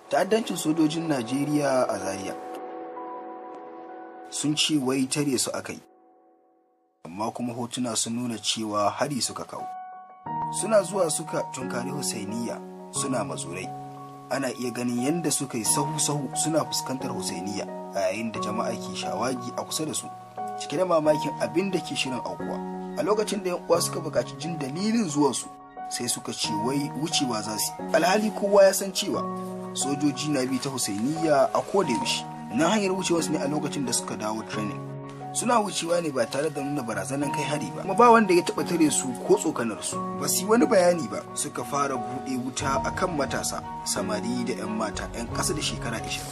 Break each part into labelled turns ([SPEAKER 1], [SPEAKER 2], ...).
[SPEAKER 1] ta'addancin sojojin najeriya a zaria sun ce wai tare su aka yi amma kuma hotuna sun nuna cewa hari suka kawo suna zuwa suka tunkari husainiya suna mazurai ana iya ganin yadda suka yi sahu-sahu suna fuskantar husainiya a yayin da jama'a ke shawagi a kusa da su cike da mamakin abin da ke shirin aukuwa a lokacin da yan uwa suka buƙaci jin dalilin zuwansu sai suka ce wai wucewa za su alhali kowa ya san cewa sojoji na bi ta husainiya a koda yaushe na hanyar wucewarsu ne a lokacin da suka dawo training suna wucewa ne ba tare da nuna barazanar kai hari ba kuma ba wanda ya taba tare su ko tsokanar su ba su wani bayani ba suka fara buɗe wuta akan matasa samari da 'yan mata 'yan ƙasa da shekara 20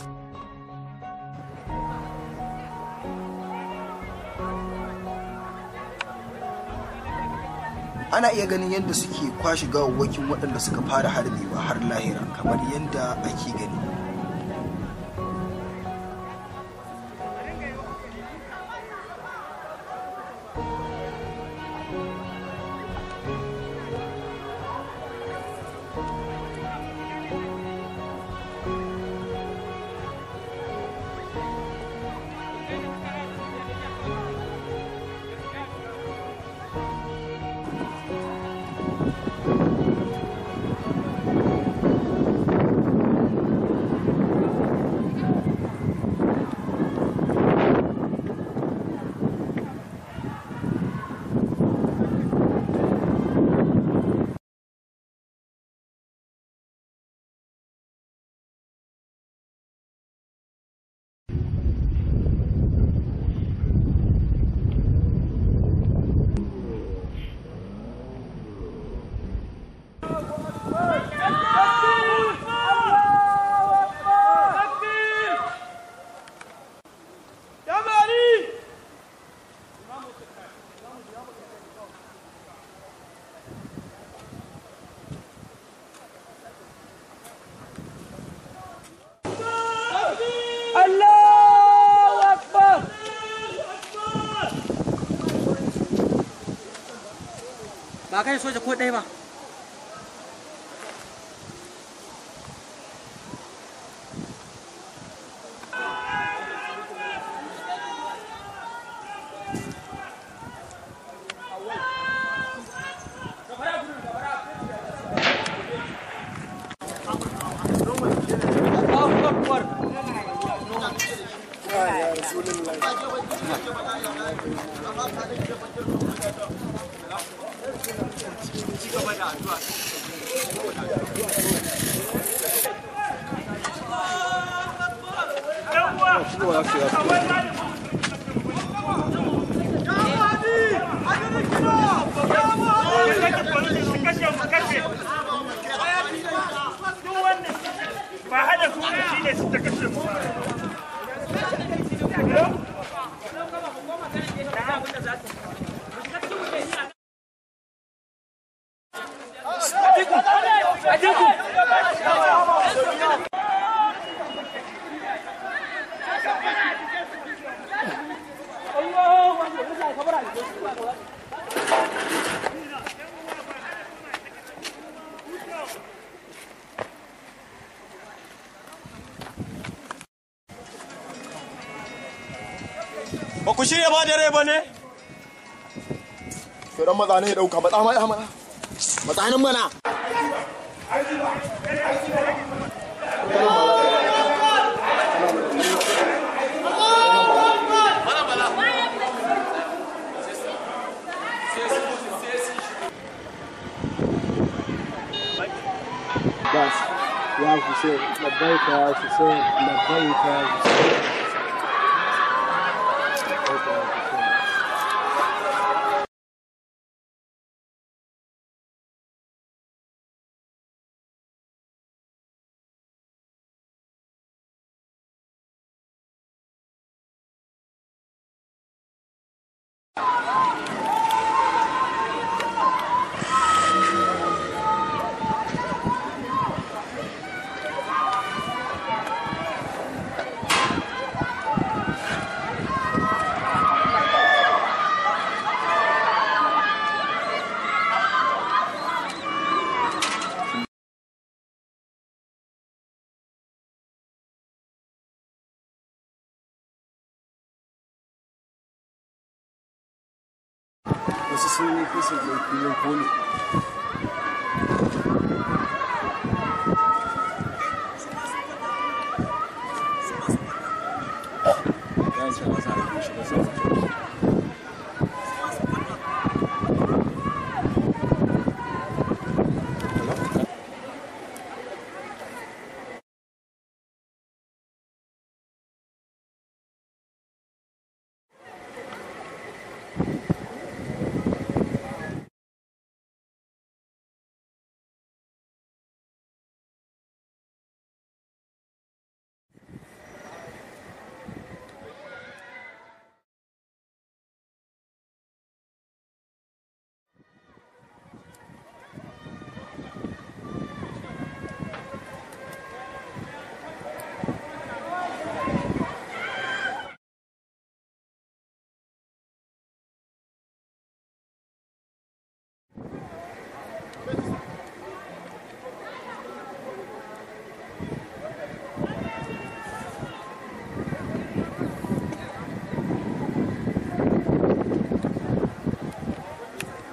[SPEAKER 1] ana iya ganin yadda suke kwashe gawawwakin waɗanda suka fara harbewa har lahira kamar yadda ake gani
[SPEAKER 2] ba kai soja ko ɗaya ba
[SPEAKER 3] ba hada su shi ne su ta kashe mu
[SPEAKER 4] ba ku shirya ba dare ba ne
[SPEAKER 5] to dan matsa ne ya dauka matsa ma ya mana matsanin mana
[SPEAKER 6] بس يا حسين لبيك يا حسين لبيك يا حسين لبيك يا حسين wasu sun yi kusa da filin koli ya ce masa a shiga sama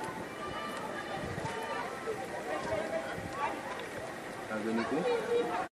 [SPEAKER 6] ka gani ko